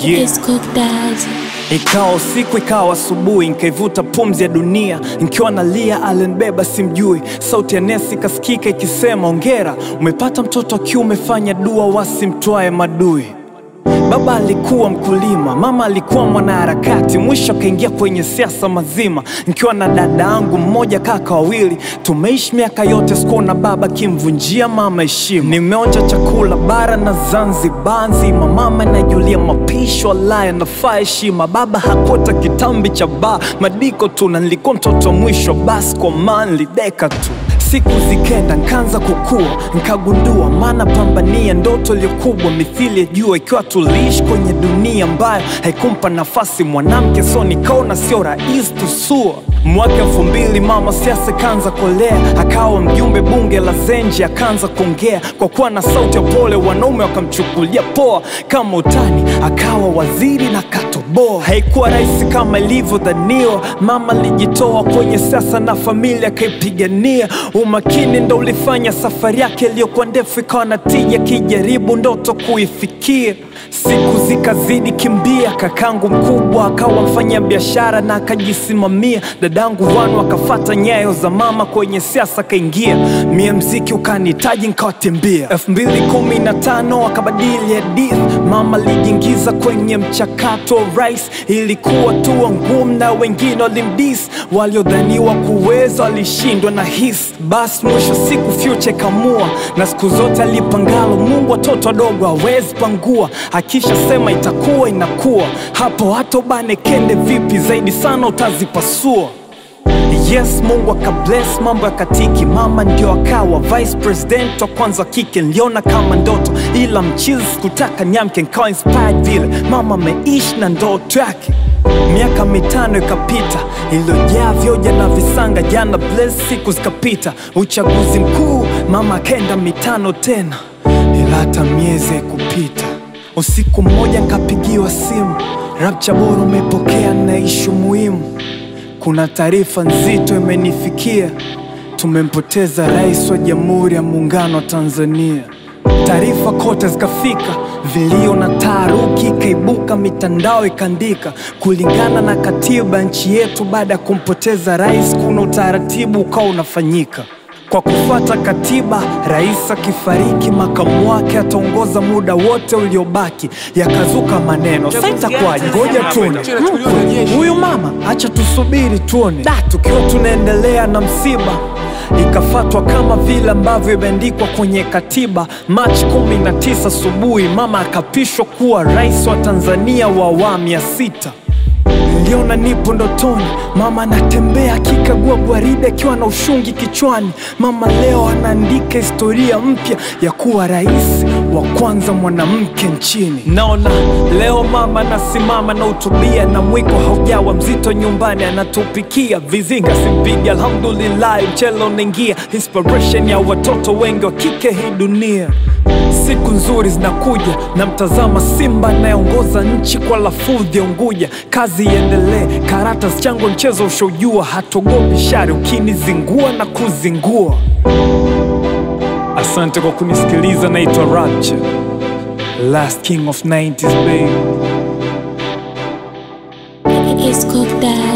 Yeah. It's cooked daddy. Ikawa usiku ikawa asubuhi, nkaivuta pumzi ya dunia, nkiwa nalia alinibeba simjui. Sauti ya nesi ikasikika ikisema, ongera umepata mtoto wa kiume, fanya dua wasimtwae madui. Baba alikuwa mkulima, mama alikuwa mwanaharakati, mwisho akaingia kwenye siasa mazima. Nikiwa na dada yangu mmoja, kaka wawili, tumeishi miaka yote, sikuona baba kimvunjia mama heshima. Nimeonja chakula bara na Zanzibar nzima, mama najulia mapisho alaya nafaa heshima. Baba hakota kitambi cha baa madiko tu, na nilikuwa mtoto wa mwisho, basi kwa manli deka tu Siku zikenda nkaanza kukua, nkagundua maana pambania ndoto iliyokubwa mithili ya jua, ikiwa tuliishi kwenye dunia ambayo haikumpa nafasi mwanamke, so nikaona sio rahisi tusua. Mwaka elfu mbili mama siasa kaanza kolea, akawa mjumbe bunge la Zenji, akaanza kuongea kwa kuwa na sauti ya pole, wanaume wakamchukulia poa kama utani, akawa waziri na katoboa. Haikuwa rahisi kama ilivyodhaniwa, mama alijitoa kwenye siasa na familia akaipigania. Umakini ndo ulifanya safari yake iliyokuwa ndefu ikawa na tija, kijaribu ndoto kuifikia. Siku zikazidi kimbia, kakangu mkubwa akawa mfanya biashara na akajisimamia. Dadangu wanu akafata nyayo za mama kwenye siasa akaingia, mie mziki ukanihitaji nkawatembea. elfu mbili kumi na tano akabadili hadithi, mama alijiingiza kwenye mchakato wa rais. Ilikuwa tuwa ngumu na wengine walimdis, waliodhaniwa kuweza walishindwa na hisi. Basi mwisho siku future ikamua, na siku zote alipangalo Mungu watoto wadogo hawezi pangua, akisha sema itakuwa inakuwa. Hapo hata ubane kende vipi zaidi sana utazipasua. Yes, Mungu akabless mambo ya katiki, mama ndio akawa vice president wa kwanza wa kike. Niliona kama ndoto, ila mchizi sikutaka nyamke, nikawa inspired vile mama ameishi na ndoto yake. Miaka mitano ikapita iliyojaa vyoja na visanga, jana bless, siku zikapita, uchaguzi mkuu, mama akaenda mitano tena, ila hata miezi haikupita. Usiku mmoja nkapigiwa simu, Rapcha bora umepokea na ishu muhimu kuna taarifa nzito imenifikia, tumempoteza rais wa Jamhuri ya Muungano wa Tanzania. Taarifa kote zikafika, vilio na taharuki ikaibuka, mitandao ikaandika, kulingana na katiba nchi yetu, baada ya kumpoteza rais, kuna utaratibu ukawa unafanyika kwa kufuata katiba, rais akifariki, makamu wake ataongoza muda wote uliobaki. Yakazuka maneno, sasa itakuwaje? Ngoja tuone huyu mama, acha tusubiri tuone. Da, tukiwa tunaendelea na msiba ikafatwa kama vile ambavyo imeandikwa kwenye katiba. Machi 19 asubuhi, mama akapishwa kuwa rais wa Tanzania wa awamu ya sita. Niliona nipo ndotoni, mama anatembea akikagua gwaride akiwa na ushungi kichwani. Mama leo anaandika historia mpya ya kuwa rais wa kwanza mwanamke nchini. Naona leo mama anasimama na utubia na mwiko haujawa mzito nyumbani, anatupikia vizinga simpigi, alhamdulillah, mchele unaingia, inspiration ya watoto wengi wa kike hii dunia. Siku nzuri zinakuja, na mtazama Simba anayeongoza nchi kwa lafudhi ya Unguja. Kazi iendelee, karata zichango, mchezo ushaujua, hatogopi shari ukinizingua na kuzingua. Asante kwa kunisikiliza, naitwa Rapture, last king of 90s baby. It's cooked daddy.